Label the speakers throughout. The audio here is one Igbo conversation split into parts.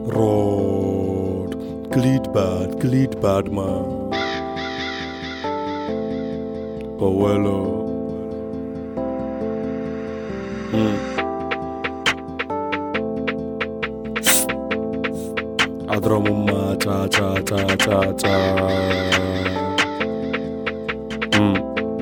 Speaker 1: Rod, Gleed bad, Gleed bad man. Oh well, oh. Mm. Adọrọ m mma cha cha cha cha cha. Mm.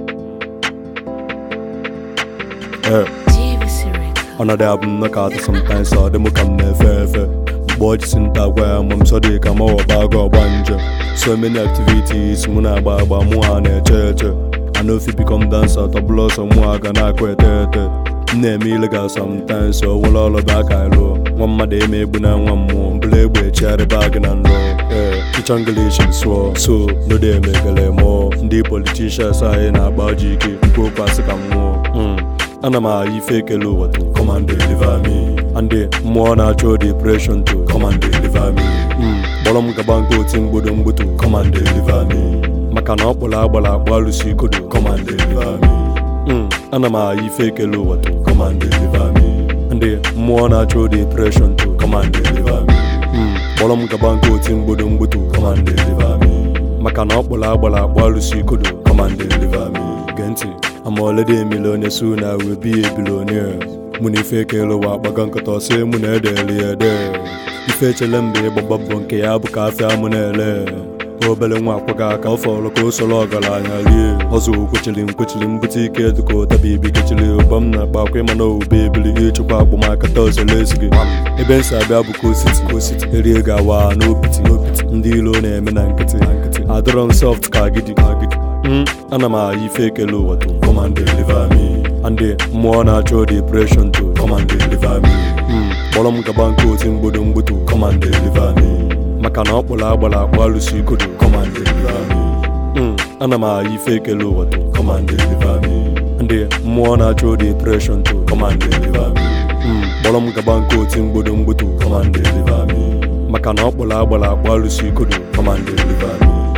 Speaker 1: Eh. ọ na-adị abụ m na ka atụ sometimes ọ dị m ka m na-efe efe mgbe ọ jisi nta gwa ya ma m sọ dị ka m ọba aga ọgba nje so many activities mụ na-agba agba mụ ha na-eche eche I no fit become dancer tọbụla ọsọ mụ ha ga na-akụ ete ete m na-eme illegal sometimes o nwere ọrụ bụ aka lụọ nwa mmadụ eme egbu na nwa mmụọ mbụla egbe echigharị bag na nrọ ee ịchọ English sụọ so no dey emegele mụọ ndị politicians anyị na-agba ji ike ikwu okwu asị ka m nwụọ Mm. ana m agha ife ekele ụwa to come and deliver me and mmụọ na-achọ depression to come and deliver me Mm, kpọrọ m gaba nke oti mgbodo mgbutu come and deliver me maka na ọ kpọrọ agbara akpọ alụsị ikodo come and deliver me Mm, ana m agha ife ekele ụwa to come and deliver me ndị mmụọ na-achọ depression to come and deliver me Mm, kpọrọ m gaba nke oti mgbodo mgbutu come and deliver me maka na ọ kpọrọ agbara akpọ alụsị ikodo come and deliver me gee ntị I'm already a millionaire soon I will be a billionaire mụ na ife ekele ụwa akpaga nkata ọsị mụ na edeli ede ife echele mba ịgbagba bụ nke ya bụ ka afịa mụ na-ele obere nwa akwaga aka ọ fọrọ ka o soro ọgaranya rie ọzọ kwechiri nkwechiri mbute ike dịka ụtabi ibi kechiri ụba m na-akpa akwa ịma na owube ebili ịchụkwa agbamaka tọzele ezi gị ebe nsị abịa bụ kositi kositi erie ga-awa n'opiti n'opiti ndị ilo na-eme na nkịtị na nkịtị adọrọ m soft ka agidi ka agidi Mm, ana m agha ife ekele ụwa to come and deliver me and mmụọ na-achọ depression to come and deliver me Mm, kpọrọ m gaba nke oti mgbodo mgbutu come and deliver me maka na ọ kpọrọ agbara akpọ alụsị ikodo come and deliver me Mm, ana m agha ife ekele ụwa to come and deliver me ndị mmụọ na-achọ depression to come and deliver me Mm, kpọrọ m gaba nke oti mgbodo mgbutu come and deliver me maka na ọ kpọrọ agbara akpọ alụsị ikodo come and deliver me